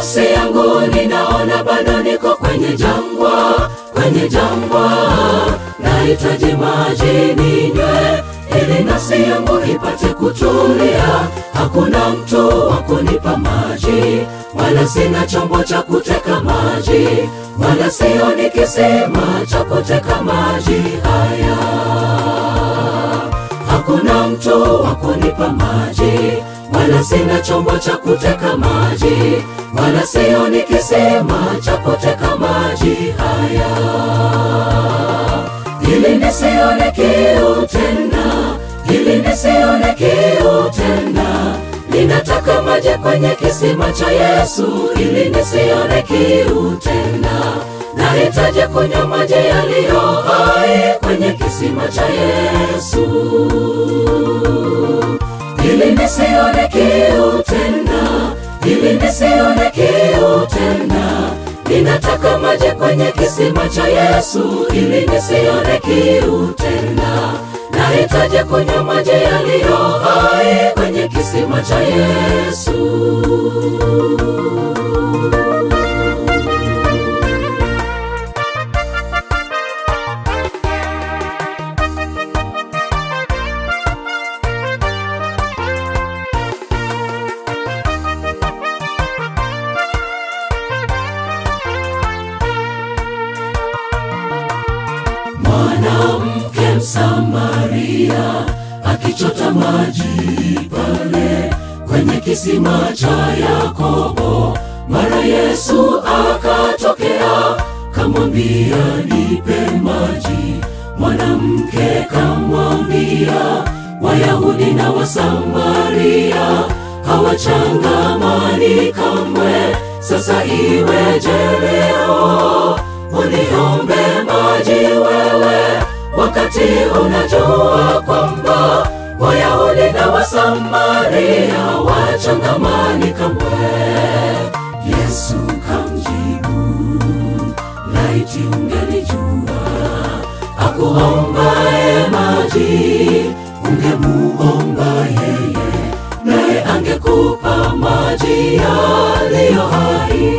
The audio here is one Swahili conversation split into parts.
nafsi yangu ninaona bado niko kwenye jangwa, kwenye jangwa, nahitaji maji ninywe ili nafsi yangu ipate kutulia. Hakuna mtu wa kunipa maji, wala sina chombo cha kuteka maji, wala sioni kisima cha kuteka maji haya. Hakuna mtu wa kunipa maji, wala sina chombo cha kuteka maji, wala sioni kisima cha kuteka maji haya ili nisione kiu tena, ili nisione kiu tena. Ninataka maji kwenye kisima cha Yesu, ili nisione kiu tena. Nahitaji kunywa maji yaliyo hai kwenye kisima cha Yesu, ili nisione kiu tena, ili nisione kiu tena. Ninataka maji kwenye kisima cha Yesu ili nisione kiu tena. Nahitaji kunywa maji yaliyo hai kwenye kisima cha Yesu. Mwanamke Msamaria akichota maji pale kwenye kisima cha Yakobo, mara Yesu akatokea kamwambia, nipe maji. Mwanamke kamwambia, Wayahudi na Wasamaria hawachangamani kamwe, sasa iweje leo uniombe maji wewe, wakati unajua kwamba Wayahudi na Wasamaria wachangamani kamwe. Yesu kamjibu, laiti ungelijua akuombaye maji, ungemuomba yeye, naye angekupa maji yaliyo hai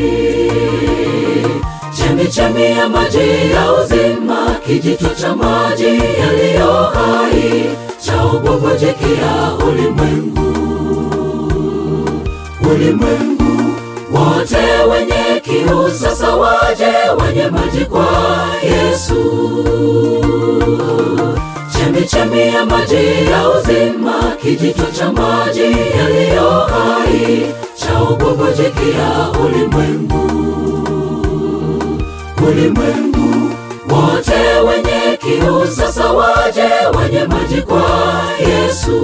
chemichemi ya maji ya uzima, kijito cha maji yaliyo hai cha ububujikia ulimwengu. Ulimwengu wote wenye kiu sasa waje wenye maji kwa Yesu. Chemichemi ya maji ya uzima, kijito cha maji yaliyo hai cha ububujikia ulimwengu ulimwengu wote wenye kiu sasa waje wenye maji kwa Yesu.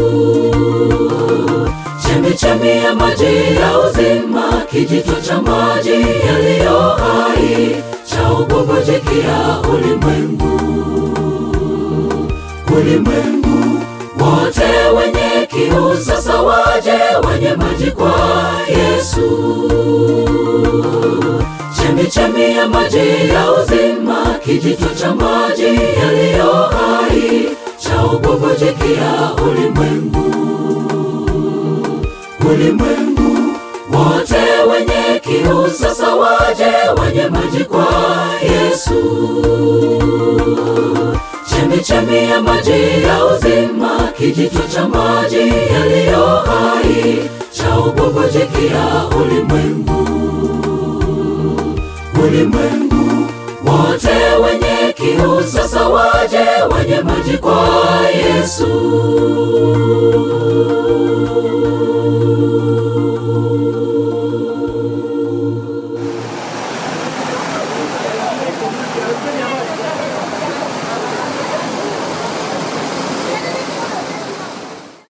Chemichemi ya maji ya uzima, kijito cha maji yaliyo hai cha ububujikia ulimwengu. Ulimwengu wote wenye kiu sasa waje wenye maji kwa Yesu chemichemi ya maji ya uzima, kijito cha maji yaliyo hai cha ububujikia ulimwengu. Ulimwengu wote wenye kiu sasa waje wenye maji kwa Yesu. Chemichemi ya maji ya uzima, kijito cha maji yaliyo hai cha ububujikia ulimwengu ulimwengu wote wenye kiu sasa waje wenye maji kwa Yesu.